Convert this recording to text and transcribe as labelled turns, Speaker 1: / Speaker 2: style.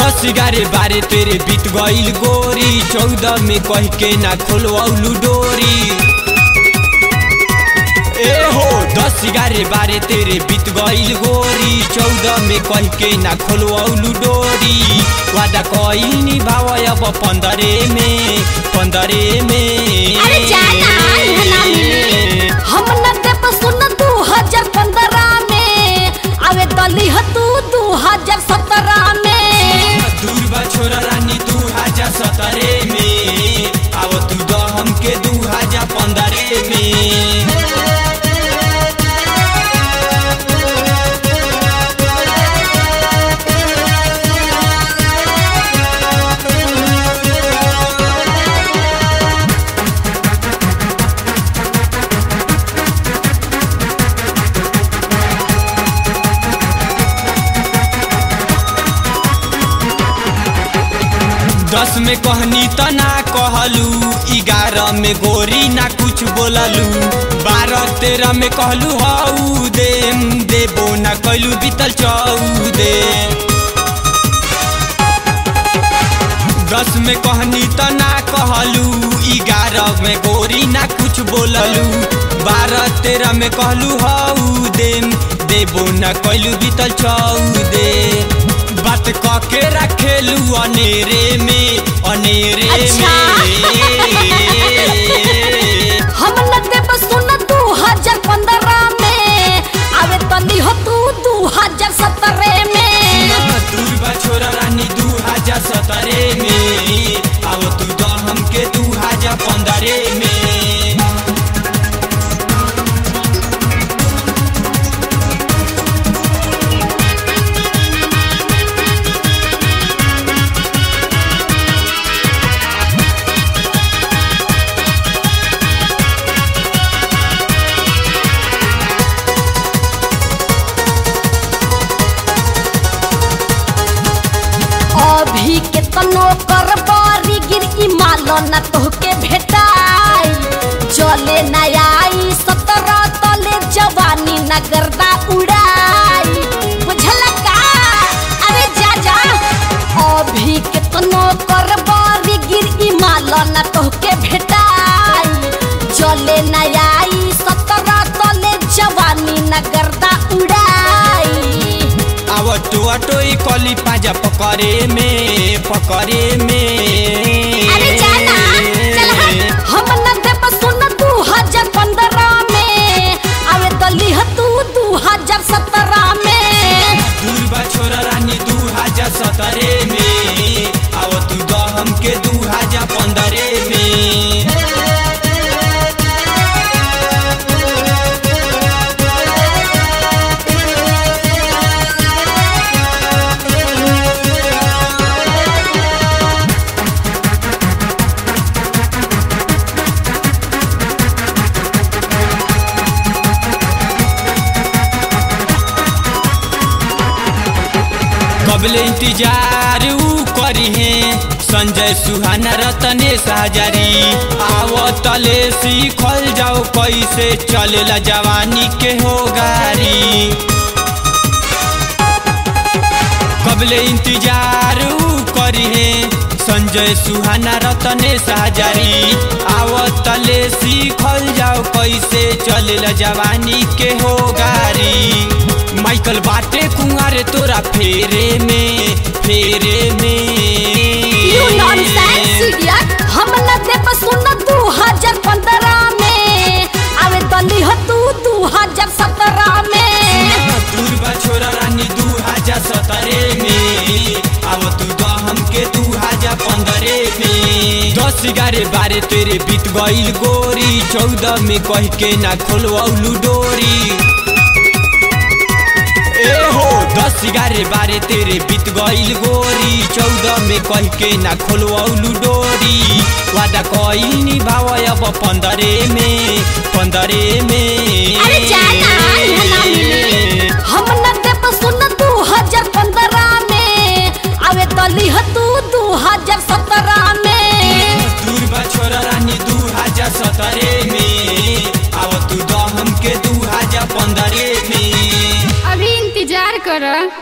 Speaker 1: दस ग्यारह बारह तेरे बीत गईल गोरी चौदह में कह के ना खोलवलू डोरी ए हो दस ग्यारह बारह तेरे बीत गईल गोरी चौदह में कह के ना खोलवलू डोरी वादा कईल निभाव अब पंद्रह में पंद्रह में
Speaker 2: अरे जाना, इहाँ ना मिली। हम न देब सुन दू हजार पंद्रह में आवे दली ह तू दू हजार सत्रह में
Speaker 1: दूर बा छोरा रानी दू हजार सत्रह में अब तू द हमके दू हजार पंद्रह में दस में कहनी त ना कहलू ग्यारह में गोरी ना कुछ बोललू बारह तेरह में कहलू हऊ दे देबो ना कैलू बीतल चौदे दस में कहनी त ना कहलू ग्यारह में गोरी ना कुछ बोललू बारह तेरह में कहलू हऊ दे देबो ना कैलू बीतल चौदे बात क के रखेलू अनेरे में अनेरे
Speaker 2: अच्छा।
Speaker 1: में
Speaker 2: हम न देब सुन दू हजार पंद्रह में आवे दली ह तू दू हजार सत्रह में
Speaker 1: दूर बा छोरा रानी दू हजार सत्रह में अब तू द हमके दू हजार पंद्रह में
Speaker 2: अभी के तनो कर बारी गिर ई मालो न तोहके भेटाई चले न आई सत्रह तले जवानी न गर्दा उड़ाई बुझल का अरे जा जा अभी के तनो कर बारी गिर ई मालो न तोहके भेटाई चले न आई सत्रह तले जवानी न गर्दा उड़ाई
Speaker 1: अब टोआ टोई कली पाजा पकड़े में पकड़े में
Speaker 2: अरे जाना चल हट हम न देब सुन दू हजार पंद्रह में आवे दली ह तू दू हजार सत्रह में
Speaker 1: दूर बा छोरा रानी दू हजार सत्रह में अब तू द हमके दू हजार पंद्रह में कबले इंतजार ऊ करी है संजय सुहाना रतनेश हजारी आवतले सीखल जाओ कैसे चलेला जवानी के हो गारी कबले इंतजार ऊ करी है संजय सुहाना रतनेश हजारी आवतले सीखल जाओ कैसे चलेला जवानी के हो गारी माइकल बाटे कुंवारे तोरा फेरे में फेरे
Speaker 2: यू
Speaker 1: में
Speaker 2: नॉनसेंस इडियट हम न देब सुन दू हजार पंद्रह में आवे दली ह तू दू हजार सत्रह में
Speaker 1: दूर बा छोरा रानी दू हजार सत्रह में अब तू द हमके दू हजार पंद्रह में दस ग्यारह बारह तेरे बीत गईल गोरी चौदह में कह के ना खोलवलू डोरी ए हो दस ग्यारह बारह तेरे बीत गईल गोरी चौदह में कह के ना खोलवलू डोरी वादा कईल निभाव अब पंद्रह में पंद्रह में
Speaker 2: अरे जाना इहाँ ना मिली हम न देब सुन दू हजार पंद्रह में आवे दली ह तू दू हजार सत्रह में
Speaker 1: दूर बा छोरा रानी दू हजार सत्रह